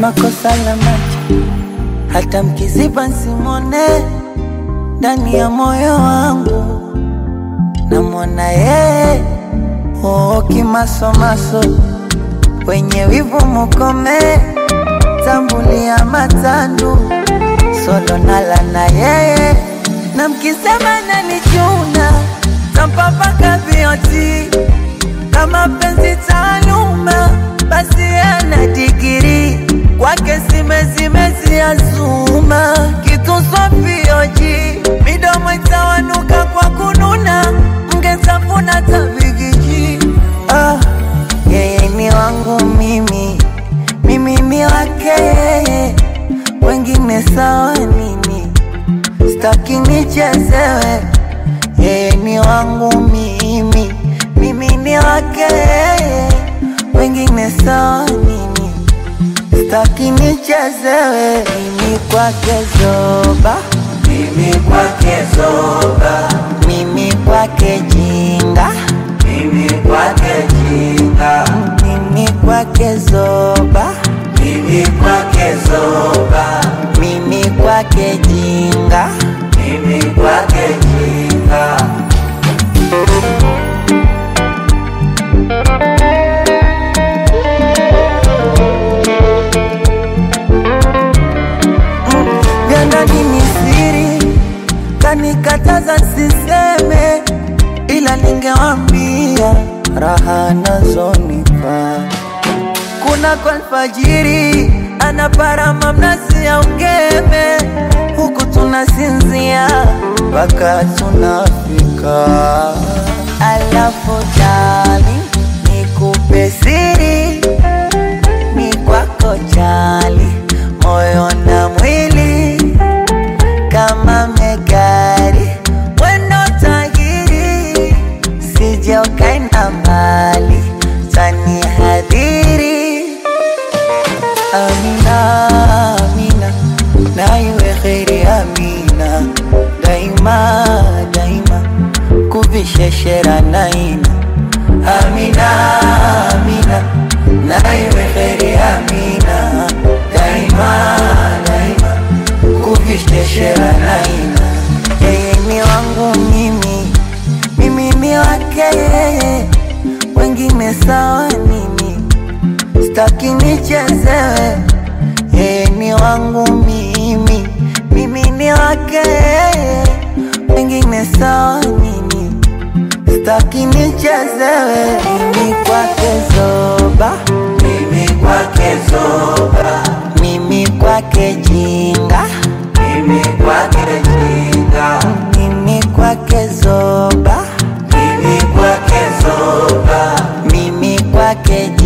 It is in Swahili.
kama kosa la macho, hata mkiziba nsimone ndani ya moyo wangu namwona yeye oo, kimasomaso wenye wivu mukome, tambulia matandu solo nala na yeye, na mkisema nanichuna tampapaka vioti kama penzi taaluma, basi ana digiri kwake simezimezi azuma kitu swafioji midomo itawanuka kwa kununa mgezafuna tabigiji ah, yeye ni wangu mimi mimi ni wake yeye wengine sawa nini staki nichezewe yeye ni wangu mimi mimi ni wake yeye wengine sawa nini staki nichezewe mimi kwake zoba Mimi kwake zoba, mimi kwake jinga mimi kwake jinga, mimi kwake zoba mimi kwake zoba, mimi kwake jinga mimi kwake jinga. vya ndani ni siri, kanikataza siseme, ila ningewambia raha nazonipa. Kuna kwa alfajiri anaparama mnazi ya ungeme, huku tunasinzia mpaka tunafika. Alafu jali nikupe siri ni kwako jali, moyo na mwili kama megari, wendo tahiri, sije ukaenda mbali, tani hadhiri. Amina, Amina, na iwe kheri Amina, daima daima, kuvisheshera naina Amina, Amina, na iwe kheri Amina, daima daima, kuvisheshera naina. Yeye ni wangu mimi, mimi ni wake yeye, wengine sawa nini? Staki nichezewe, yeye ni wangu mimi, mimi ni wake yeye, wengine sawa nini? Staki nichezewe, mimi kwake zoba, Mimi kwake zoba, mimi kwake jinga, mimi kwake jinga, mimi kwake zoba, mimi kwake zoba, mimi kwake